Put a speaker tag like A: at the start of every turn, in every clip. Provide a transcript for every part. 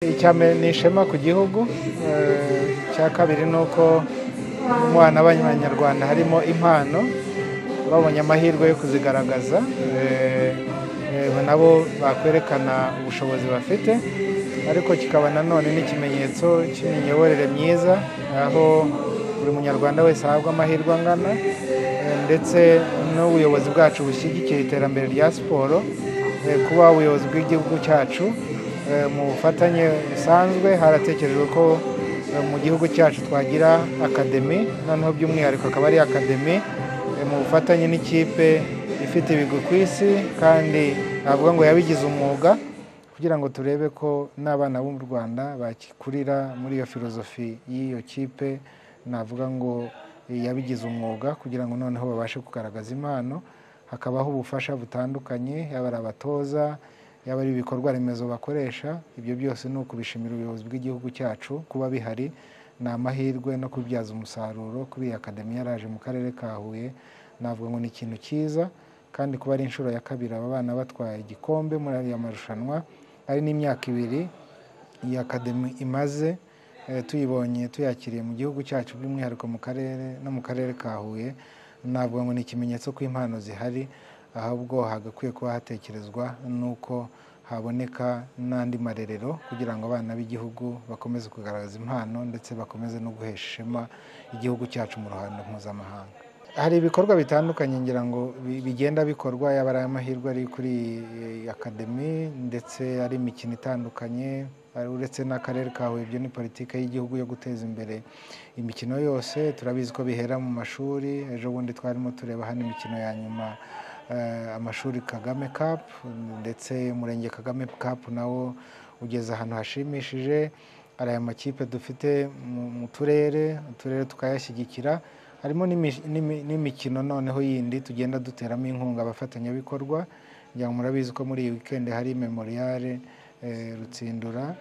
A: icya mbere ni ishema ku gihugu icya kabiri ni uko mu bana b'abanyarwanda harimo impano babonye amahirwe yo kuzigaragaza nabo bakwerekana ubushobozi bafite ariko kikaba nanone n'ikimenyetso cy'imiyoborere myiza aho buri munyarwanda wese ahabwa amahirwe angana ndetse n'ubuyobozi bwacu bushyigikira iterambere rya siporo kuba ubuyobozi bw'igihugu cyacu mu bufatanye busanzwe haratekerejwe ko mu gihugu cyacu twagira akademi noneho by'umwihariko akaba ari akademi mu bufatanye n'ikipe ifite ibigwi ku isi kandi navuga ngo yabigize umwuga kugira ngo turebe ko n'abana bo mu rwanda bakikurira muri iyo filozofi y'iyo kipe navuga ngo yabigize umwuga kugira ngo noneho babashe kugaragaza impano hakabaho ubufasha butandukanye yaba ari abatoza yaba ari ibikorwa remezo bakoresha ibyo byose ni ukubishimira ubuyobozi bw'igihugu cyacu kuba bihari ni amahirwe no kubibyaza umusaruro kuri iyi akademi yaraje mu karere ka huye navuga ngo ni ikintu cyiza kandi kuba ari inshuro ya kabiri aba bana batwaye igikombe muri ariya marushanwa ari n'imyaka ibiri iyi akademi imaze tuyibonye tuyakiriye mu gihugu cyacu by'umwihariko mu karere no mu karere ka huye navuga ngo ni ikimenyetso ko impano zihari ahubwo hagakwiye kuba hatekerezwa n'uko haboneka n'andi marerero kugira ngo abana b'igihugu bakomeze kugaragaza impano ndetse bakomeze no guhesha ishema igihugu cyacu mu ruhando mpuzamahanga hari ibikorwa bitandukanye ngira ngo bigenda bikorwa yaba ari amahirwe ari kuri akademi ndetse ari imikino itandukanye uretse n'akarere ka huye ibyo ni politiki y'igihugu yo guteza imbere imikino yose turabizi ko bihera mu mashuri ejo bundi twarimo tureba hano imikino ya nyuma amashuri kagame kapu ndetse umurenge kagame kapu nawo ugeze ahantu hashimishije hari aya makipe dufite mu turere uturere tukayashyigikira harimo n'imikino noneho yindi tugenda duteramo inkunga abafatanyabikorwa kugira ngo murabizi ko muri iyi wikendi hari memoriyare rutsindura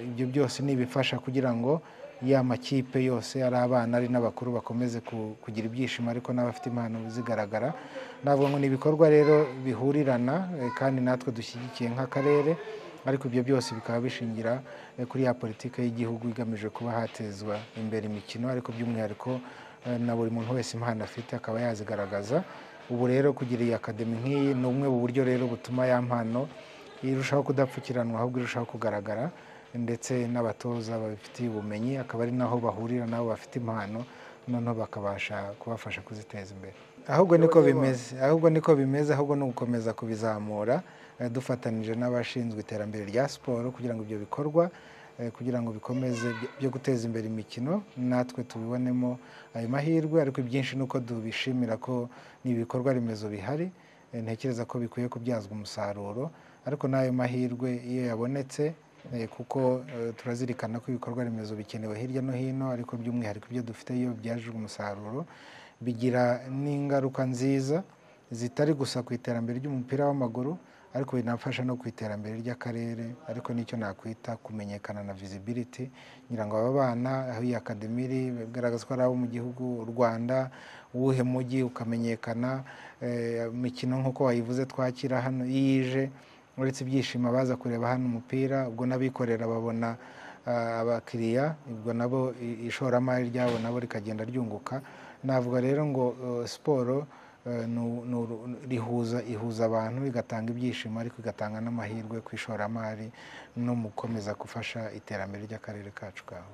A: ibyo byose ni ibifasha kugira ngo ya makipe yose ari abana ari n'abakuru bakomeze kugira ibyishimo ariko n'abafite impano zigaragara navuga ngo ni ibikorwa rero bihurirana kandi natwe dushyigikiye nk'akarere ariko ibyo byose bikaba bishingira kuri ya politiki y'igihugu igamije kuba hatezwa imbere imikino ariko by'umwihariko na buri muntu wese impano afite akaba yazigaragaza ubu rero kugira iyi akademi nk'iyi ni bumwe mu buryo rero butuma ya mpano irushaho kudapfukiranwa ahubwo irushaho kugaragara ndetse n'abatoza babifitiye ubumenyi akaba ari naho bahurira nabo bafite impano noneho bakabasha kubafasha kuziteza imbere ahubwo niko bimeze ahubwo niko bimeze ahubwo ni ugukomeza kubizamura dufatanije n'abashinzwe iterambere rya siporo kugira ngo ibyo bikorwa kugira ngo bikomeze byo guteza imbere imikino natwe tubibonemo ayo mahirwe ariko ibyinshi ni uko tubishimira ko ni ibikorwa remezo bihari ntekereza ko bikwiye kubyazwa umusaruro ariko n'ayo mahirwe iyo yabonetse kuko turazirikana ko ibikorwa remezo bikenewe hirya no hino ariko by'umwihariko ibyo dufite iyo byajijwe umusaruro bigira n'ingaruka nziza zitari gusa ku iterambere ry'umupira w'amaguru ariko binafasha no ku iterambere ry'akarere ariko nicyo nakwita kumenyekana na visibility ngira ngo aba bana aho iyi akademi iri bigaragaza ko ari abo mu gihugu u rwanda uwuhe mujyi ukamenyekana imikino nk'uko wayivuze twakira hano iyo ije uretse ibyishimo abaza kureba hano umupira ubwo n'abikorera babona abakiriya ubwo nabo ishoramari ryabo nabo rikagenda ryunguka navuga rero ngo siporo rihuza ihuza abantu igatanga ibyishimo ariko igatanga n'amahirwe ku ishoramari no mu gukomeza gufasha iterambere ry'akarere kacu kawe